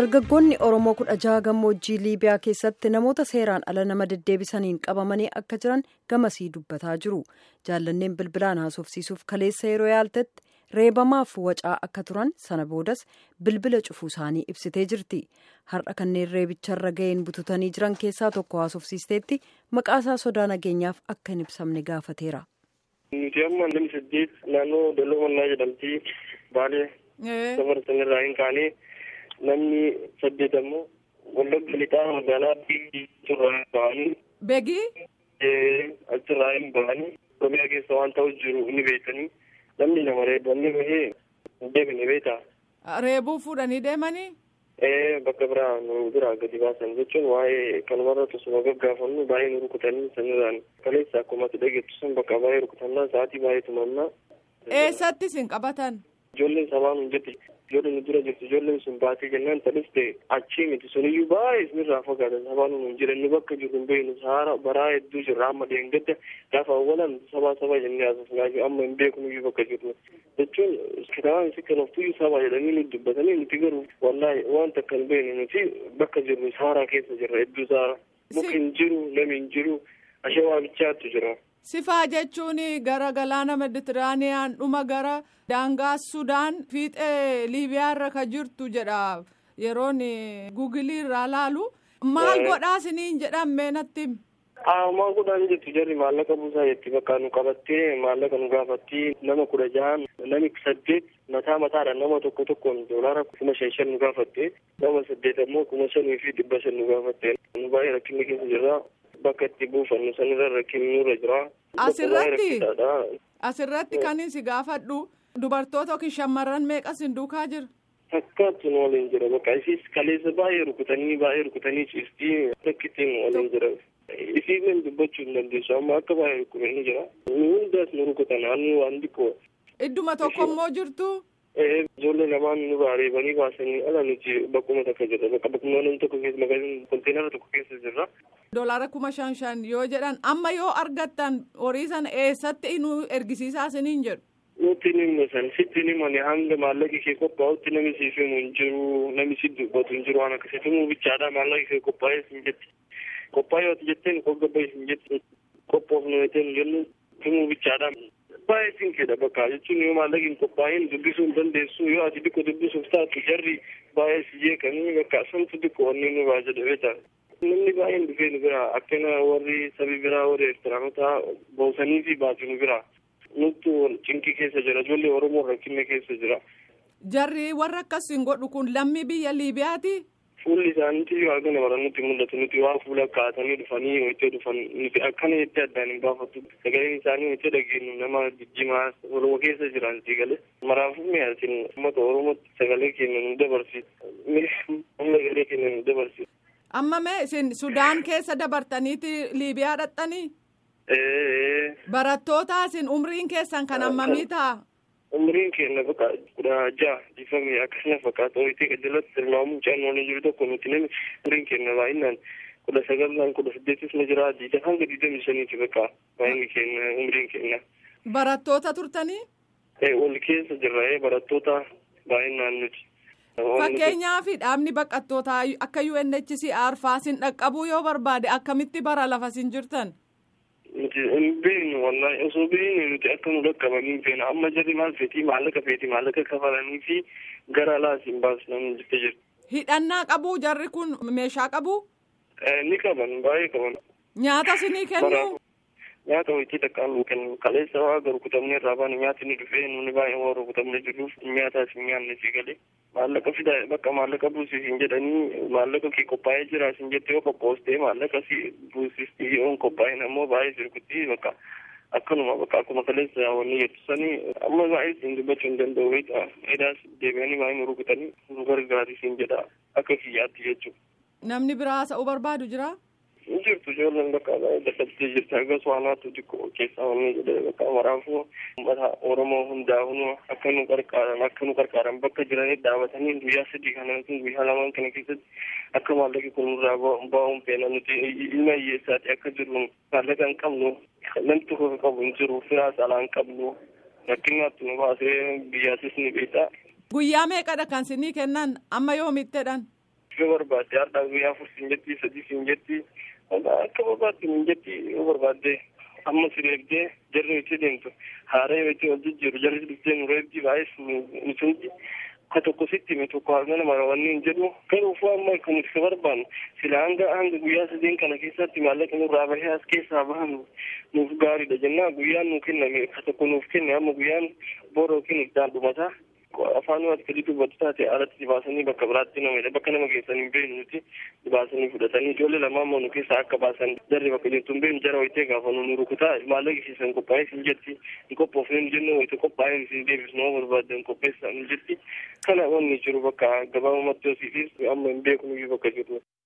dargaggoonni oromoo kudha jaha gammoojjii liibiyaa keessatti namoota seeraan ala nama deddeebisaniin qabamanii akka jiran gamasii dubbataa jiru jaallanneen bilbilaan haasofsiisuuf kaleessa yeroo yaaltetti reebamaaf wacaa akka turan sana boodas bilbila cufuu isaanii ibsitee jirti har'a kanneen reebicharra ga'een bututanii jiran keessaa tokko haasofsiisteetti maqaasaa sodaa nageenyaaf akka hin ibsamne gaafateera. nuti amma namni saddeet naannoo dalloo mannaa jedhamti baalee dabarsan irraa hin kaane namni saddeet ammoo wallagga lixaa magaalaa achirraa hin bahanii. Beegii. achirraa hin bahanii oromiyaa keessa waan ta'u jiru ni beekanii namni nama reebanii bahee hin deebine beektaa. Reebuu fuudhanii deemanii. Ee bakka biraa nu biraa gadi baasan jechuun waa'ee kanumarra tosuma gaggaafannu baay'ee nu rukutanii sanirraan kaleessa akkuma ati dhageettu sun bakka baay'ee rukutannaa sa'aatii baay'ee tumannaa. Eessatti isin qabatan? Ijoolleen sabaa nu jetti ijoolleen nu dura jirtu ijoolleen sun baatee jennaan taliste achii miti suniyyuu baay'ee isinirraa fagaatan sabaa nu hin jiran nu bakka jirru hin beeknu saara baraa hedduu jirra amma deengadda gaafa awwalan sabaa sabaa jennee haasofnaa amma hin beeknuyyuu bakka jirru jechuun kitaabaan isi kanoftuyyuu sabaa jedhanii nu dubbatanii nuti garuu wallaahi wanta akka hin beekne nuti bakka jirru saaraa keessa jirra hedduu saara muki hin jiru nami hin jiru ashawaa bichaattu jira. Sifaa jechuun gara galaana meditiraaniyaan dhuma gara daangaa Sudaan fiixee Liibiyaarra ka jirtu jedha yeroon guugilii irraa laalu maal godhaa isiniin jedhamee natti. Maal godhaan jettu jarri maallaqa buusaa jetti bakka nu qabattee maallaqa nu gaafatti nama kudha jahan nami saddeet mataa mataadhaan nama tokko tokkoon doolaara kuma shan shan nu gaafatte nama saddeet ammoo kuma shanii fi dhibba shan nu gaafatte nu baay'ee rakkinni keessa jirra. bakka itti buufannu sanirra rakkinni nurra jira. Asirratti asirratti kan si gaafadhu dubartoota yookiin shamarran meeqa sin duukaa jira. Fakkaattu nu waliin jira bakka isiis kaleessa baay'ee rukutanii baay'ee rukutanii ciistii bakkitti nu waliin jira. Isiileen dubbachuu hin dandeessu amma akka baay'ee rukutanii jira. Nu hundaas nu rukutan hannu waan xiqqoo. Idduma tokko immoo jirtu. Ijoollee lamaan nu reebanii baasanii ala nuti bakkuma takka jirra bakka bakkuma namni tokko keessa magaalaa konteenara tokko keessa jirra. Doolaara kuma shan shan yoo jedhan amma yoo argattan horii sana eessatti nu ergisiisaa isiniin jedhu. Nuti ni himan sitti ni himan hanga maallaqi kee qophaa'utti namni siif himu hin jiru namni si dubbatu hin jiru waan akkasii himuu bichaadha maallaqi kee qophaa'ee sin jetti. Qophaa'ee yoo jetteen qoggabee sin jetti qophoofnu jettee jennu himuu bichaadha. baay'ee sinkeedha bakka jechuun yoo maallaqi hin qophaa'in dubbisuu hin dandeessu yoo ati xiqqoo dubbisuuf taatu jarri baay'ee si jeeqanii bakka santu xiqqoo wanni nu baa jedhe beektaa. Namni baay'een dhufee nu bira akkana warri sabi biraa warri Eertiraanota boosanii fi baatu nu bira. Nuttu cinkii keessa jira ijoollee Oromoo rakkinne keessa jira. Jarri warra akkas hin godhu kun lammii biyya Liibiyaati. Fuulli isaaniitti yoo argina bara nutti mul'atu nuti waan fuula kaa'atanii dhufanii itti dhufan nuti akkana jettee addaan hin baafattu sagaleen isaanii itti dhageenyu nama jijjimaa Oromoo keessa jiran sigale maraafuu mi'aatin uummata Oromootti sagalee keenya nu dabarsiisa sagalee keenya nu dabarsiisa. Amma mee isin Sudaan keessa dabartaniiti Liibiyaa dhaqxanii? Barattoota isin umriin keessan kan hammamii ta'a? umriin keenya bakka kudha jaha difame akkasuma fakkaata ho'itii qajalatti tilmaamuun caan waliin jiru tokko nuti namni umriin keenya baay'inaan kudha sagalaan kudha saddeetis na jira diida hanga diidamii shaniiti bakka baay'inni keenya umriin keenya. Barattoota turtanii? Wal keessa jirra barattoota baay'inaan nuti. Fakkeenyaaf dhaabni baqattootaa akka UNHCR faasin dhaqqabuu yoo barbaade akkamitti bara lafa sin jirtan? nuti hin beeknu wallahi osoo beeknu nuti akka nu dhaqqabanii hin feena amma jarri maal feetii maallaqa feetii maallaqa kafalanii fi gara alaas hin baasnan jettee jirti. Hidhannaa qabu jarri kun meeshaa qabu? Ni qaban baay'ee qaban. Nyaata sinii kennu? Nyaata wayitii takkaan nu kennu kaleessa waa garu kutamnee irraa baane nyaati ni dhufee nuni baay'ee warra kutamnee jirruuf nyaataas hin nyaanne si galee. Maallaqa fida bakka maallaqa buusis hin jedhanii maallaqa kee qophaa'ee jira sin jettee yoo qophoostee maallaqa si buusisti yoo qophaa'in ammoo baay'ee sirkutti bakka akkanuma bakka akkuma kaleessa wanni jettu sanii amma baay'ee siin dubbachuu hin danda'u beektaa edaas deebi'anii baay'ee nu rukutanii nu gargaari siin jedha akka kiyyaatti jechuudha. Namni biraa haasa'uu barbaadu jira? Hin jirtu ijoolleen bakka baay'ee dadhabdee jirti hagas waanaatu xiqqoo keessaa wanni jedhee bakka maraafuu uummata Oromoo hundaa hunu akka nu qarqaaran akka nu qarqaaran bakka jiranii dhaabatanii guyyaa sadii kana yookiin guyyaa lamaan kana keessatti akka maallaqi kun nurraa ba'uun feena nuti ilma hiyyeessaati akka jirru maallaqa hin qabnu namni tokko qabu hin jiru firaa saalaa hin qabnu rakkinaatti nu baasee biyyaatis ni beektaa. Guyyaa meeqadha kan sinii kennan amma yoomittedhan? yoo barbaadde har'aa guyyaa afur siin jetti sadii siin jetti akka barbaadde siin jetti yoo barbaadde amma si reebdee jarri itti deemtu haara yoo itti wal jijjiiru jarri dhuftee nu reebdi baay'ee nuti ka tokko sitti hime tokko harmana mara wanni hin jedhu garuu amma kan nuti ka barbaannu sila hanga hanga guyyaa sadeen kana keessatti maallaqa nurraa bahee as keessaa bahan nuuf gaariidha jennaa guyyaan nu kenname ka tokko nuuf kenne amma guyyaan boora yookiin iddaan dhumataa afaan ati gadi dubbatu taate alatti baasanii bakka biraatti nama bakka nama geessanii hin beeknu nuti baasanii fudhatanii ijoollee lamaan moo nu keessaa akka baasan jarri bakka jirtu hin beeknu jara wayitee gaafa nu rukutaa maallaqi siisan qophaa'ee sin jetti hin qophoofne nu jennu wayite qophaa'ee sin deebisnu nama barbaadde hin qopheessaa nu jetti kana wanni jiru bakka gabaabumatti hosiifis amma hin beeknu bakka jiru.